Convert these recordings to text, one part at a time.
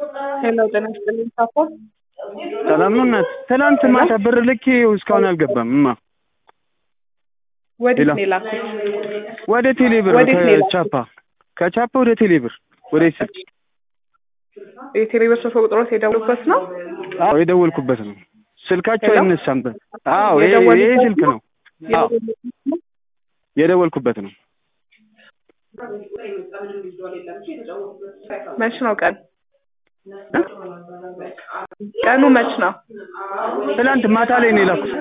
ሄሎ ጤና ይስጥልኝ ሳፋ ሰላም ነው እናት። ትናንት ማታ ብር ልኬ እስካሁን አልገባም። እማ ወዴት ሄሎ። ነው የላኩት? ወደ ቴሌ ብር ወዴት ነው የላኩት? ከቻፓ ከቻፓ ወደ ቴሌ ብር ወደ ስልክ የቴሌብር ስልክ ቁጥሮት የደውሉበት ነው? አዎ የደወልኩበት ነው። ስልካቸው ሄሎ? አይነሳም። አዎ ይሄ የደወሉበት ይሄ ስልክ ነው። አዎ የደወልኩበት ነው። መች ነው ቀን? ቀኑ መች ነው? ትናንት ማታ ላይ ነው የላኩት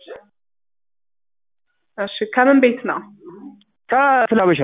እሺ ከምን ቤት ነው? ከፍላበሻ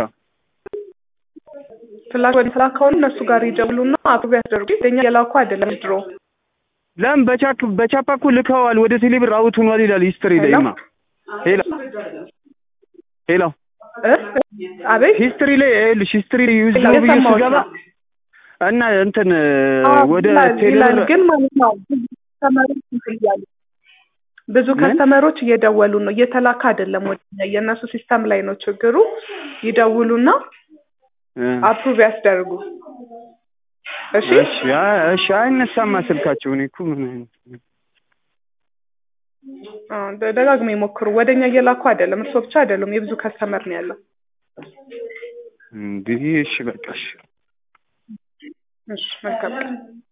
ፍላጎት ወደ ስራ ከሆኑ እነሱ ጋር ይደውሉና አፕሮቭ ያስደርጉ። የኛ የላኩ አይደለም ድሮ ለምን በቻክ በቻፓ እኮ ልከዋል። ወደ ቴሌ ብር አውት ሆኗል ይላል ሂስትሪ ላይ ማ ሄሎ ሄሎ እ? አቤት ሂስትሪ ላይ ይኸውልሽ ሂስትሪ ዩዝ ሄሎ፣ ነው ብዬ የሰማሁት ስገባ ነው። እና እንትን አዎ፣ ወደ ይላል ቴሌ ይላል ብር ግን ማለት ነው ብዙ ከስተመሮች እንትን እያሉ ብዙ ምን? ከስተመሮች እየደወሉ ነው እየተላከ አይደለም ወደ እኛ የእነሱ ሲስተም ላይ ነው ችግሩ ይደውሉና እ፣ አፕሩቭ ያስደርጉ እሺ እሺ አ- እሺ አይነሳማ ስልካቸው እኔ እኮ ምን አ፣ ደ- ደጋግመው ይሞክሩ ወደኛ እየላኩ አይደለም እርሶ ብቻ አይደሉም የብዙ ከስተመር ነው ያለው እንግዲህ እሺ በቃ እሺ እሺ መልካም ቀን